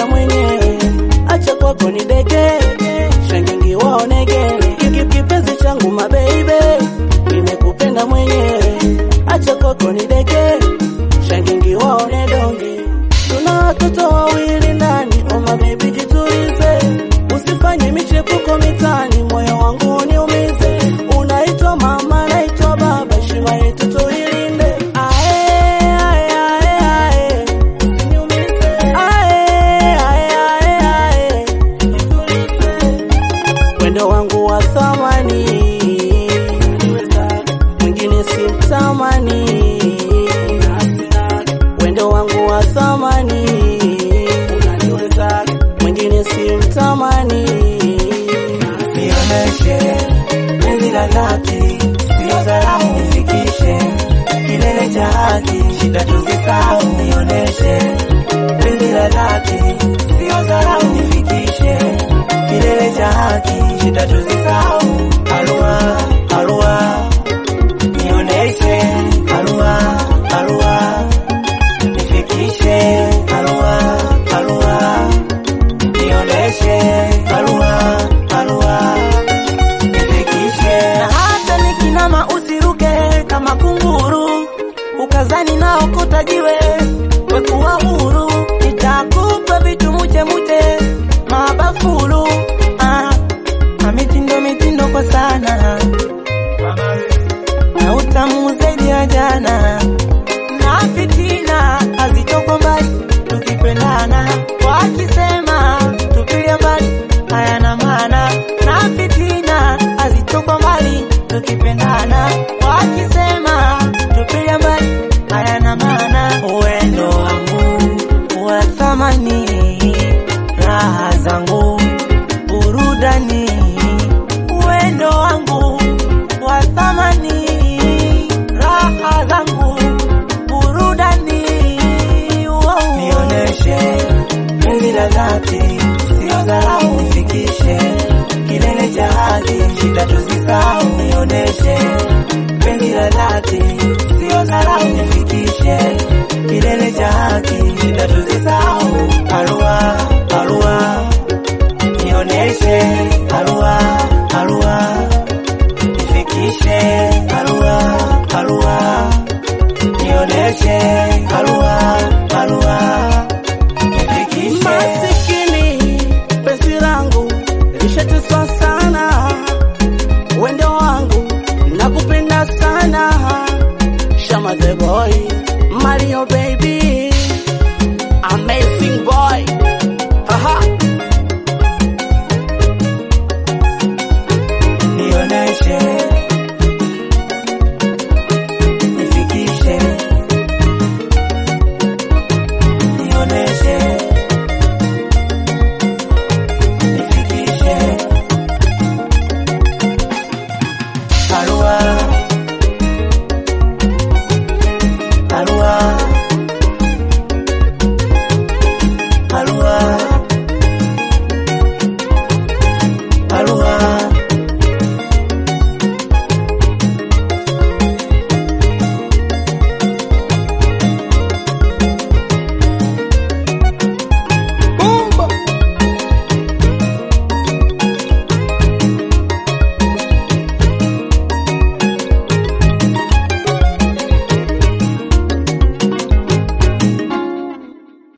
mwenyewe, acha kwako ni deke, shangingi waonegele, Ki- kipenzi changu mabeibe, nimekupenda mwenyewe, acha kwako ni deke, shangingi waone donge, tuna watoto wawili ndani, oma baby jitulize, usifanye michepuko mitani, moyo wangu uniumize, unaitwa mama, naitwa baba, heshima yetu tuilinde, ae, ae, ae, ae. Usiniumize. Ae, ae, ae, ae. Jitulize. Wendo wangu wa thamani, mwingine simtamani. Wendo wangu wa thamani, mwingine simtamani. Nionyeshe penzi la dhati, sio dharau, nifikishe kilele cha haki, shida tuzisahau. Nionyeshe penzi la dhati, sio dharau, nifikishe kilele cha haki, shida tuzisahau. Alua, alua, nionyeshe alua, alua, nifikishe alua, alua, nionyeshe alua, alua nifikishe na hata nikinama usiruke kama kunguru, ukazani nao kutajiwe wekuwa huru, nitakupa vitu muche muche mabafulu ah, na mitindo mitindo kwa sana na utamu zaidi ya jana na fitina hazitoko mbali tukipendana, wakisema tupilia mbali hayana maana, na fitina hazitoko mbali tukipendana, wakisema tupilia mbali hayana maana. Uwendo wangu wa thamani, raha zangu burudani, uwendo wangu wa thamani, raha zangu burudani. Wow. Nionyeshe penzi la dhati,